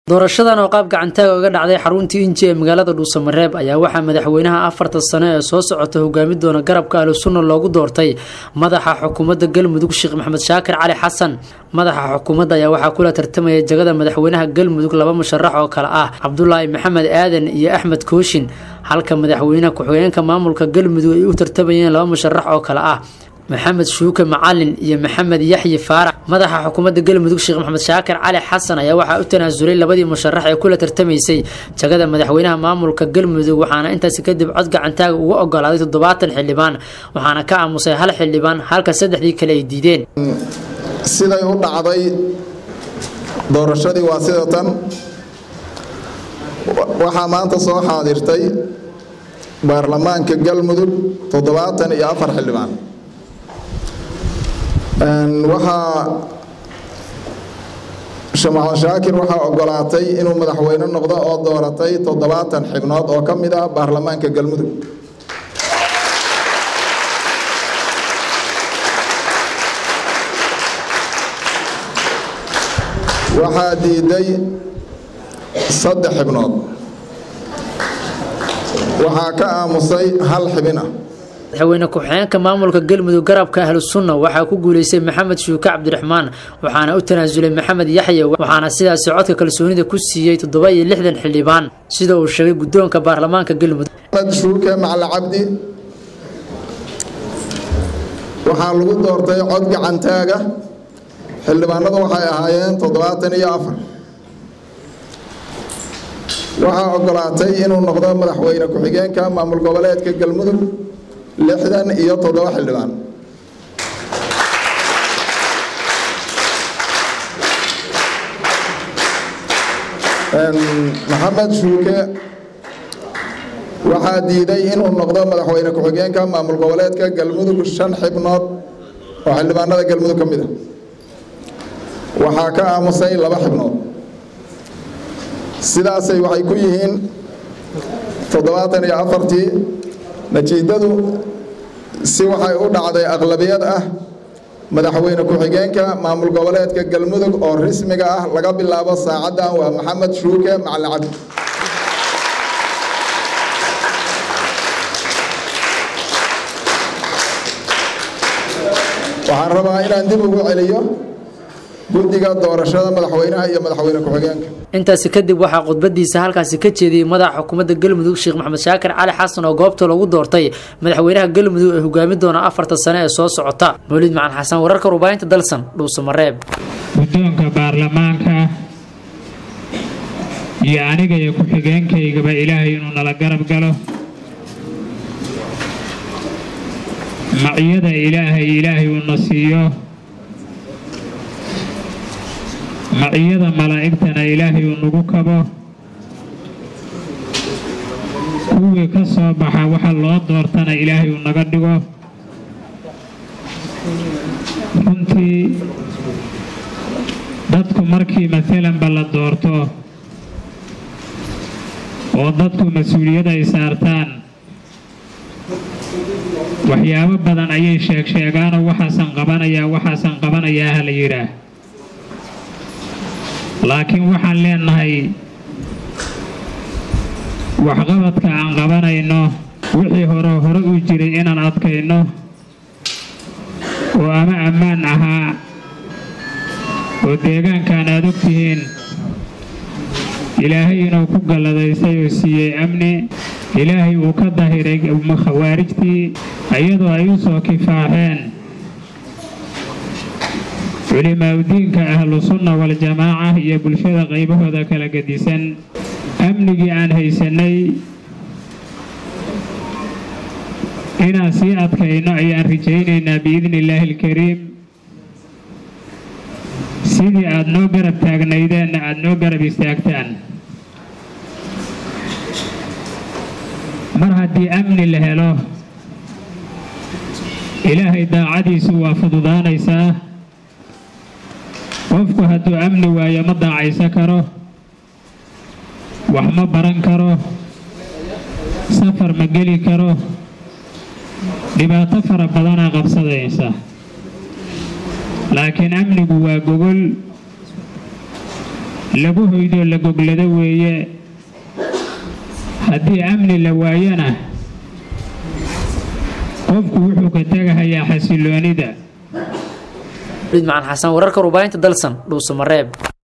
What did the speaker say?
doorashadan oo qaab gacantaaga uga dhacday xaruntii inji ee magaalada dhuusamareeb ayaa waxaa madaxweynaha afartan sano ee soo socota hogaami doona garabka ahlusunna loogu doortay madaxa xukuumadda galmudug sheekh maxamed shaakir cali xasan madaxa xukuumadda ayaa waxaa kula tartamaya jagada madaxweynaha galmudug laba musharax oo kale ah cabdulaahi maxamed aadan iyo axmed kooshin halka madaxweynaha ku-xigeenka maamulka galmudug ay u tartamayeen laba musharax oo kale ah maxamed shuuke macalin iyo maxamed yaxyi faarax madaxa xukuumadda galmudug sheekh maxamed shaakir cali xasan ayaa waxaa u tanaasulay labadii musharax ee kula tartamaysay jagada madaxweynaha maamulka galmudug waxaana intaasi kadib cod gacantaaga uga ogolaaday toddobaatan xildhibaan waxaana ka aamusay hal xildhibaan halka saddexdii kale ay diideen siday u dhacday doorashadii waa sida tan waxaa maanta soo xaadirtay baarlamaanka galmudug toddobaatan iyo afar xildhibaan waxaa shamaxo shaakir waxaa ogolaatay inuu madaxweyne noqdo oo dooratay toddobaatan xibnood oo ka mid ah baarlamaanka galmudug waxaa diiday saddex xibnood waxaa ka aamusay hal xibin ah madaxweyne ku-xigeenka maamulka galmudug garabka ahlusunna waxaa ku guuleystay maxamed shuuke cabdiraxmaan waxaana u tanaasulay maxamed yaxye waxaana sidaasi codka kalsoonida ku siiyey toddoba iyo lixdan xildhibaan sida uu sheegay guddoonka baarlamaanka galmudug maxamed shuuke macali cabdi waxaa lagu doortay cod gacantaaga xildhibaanadu waxay ahaayeen toddobaatan iyo afar waxaa ogolaatay inuu noqdo madaxweyne ku-xigeenka maamul goboleedka galmudug lixdan iyo toddoba xildhibaan maxamed shuuke waxaa diiday inuu noqdo madaxweyne ku-xigeenka maamul goboleedka galmudug shan xibnood oo xildhibaanada galmudug ka mid a waxaa ka aamusay laba xibnood sidaasay waxay ku yihiin toddobaatan iyo afartii natiijadu si waxay u dhacday aqlabiyad ah madaxweyne ku-xigeenka maamul goboleedka galmudug oo rismiga ah laga bilaabo saacaddan waa maxamed shuuke macalin cabdi waxaan rabaa inaan dib ugu celiyo guddiga doorashada madaxweynaha iyo madaxweyne ku-xigeenka intaasi kadib waxaa khudbadiisa halkaasi ka jeediyey madaxa xukuumadda galmudug sheekh maxamed shaakir cali xasan oo goobta lagu doortay madaxweynaha galmudug ee hogaami doona afartan sane ee soo socota mawlid macalin xasan wararka rubaahinta dalsan dhuusamareeb guddoonka baarlamaanka iyo aniga iyo ku-xigeenkaygaba ilaahay inuu nala garab galo maciyada ilaahay ilaahay uuna siiyo maciyada malaa'igtana ilaahay uu nagu kabo kuwii ka soo baxa waxa loo doortana ilaahay uu naga dhigo runtii dadku markii maalanba la doorto oo dadku mas-uuliyad ay saartaan waxyaabo badan ayay sheeg sheegaanoo waxaasan qabanayaa waxaasan qabanayaa ha la yidhaah laakiin waxaan leenahay waxqabadka aan qabanayno wixii hore hore u jiray inaan adkayno oo ama ammaan ahaa oo deegaankan aad og tihiin ilaahay inuu ku galladaystay oo siiyey amni ilaahay uu ka dahiray khawaarijtii iyadoo ay u soo kifaaxeen culimaaudiinka ahlusunna waljamaaca iyo bulshada qaybahooda kala gedisan amnigii aan haysannay inaan sii adkayno ayaan rajaynaynaa biidni illaahi alkariim sidii aad noo garab taagnaydeenna aad noo garab istaagtaan mar haddii amni la helo ilaahay daacadiisu waa fududaanaysaa qofku hadduu amni waayo ma daacaysa karo wax ma baran karo safar ma geli karo dhibaato fara badanaa qabsadaysa laakiin amnigu waa gogol lagu hoydoo la goglado weeye haddii amni la waayana qofku wuxuu ka tegahayaa xasiloonida macaan xasan wararka warbaahinta dalsan dhuusamareeb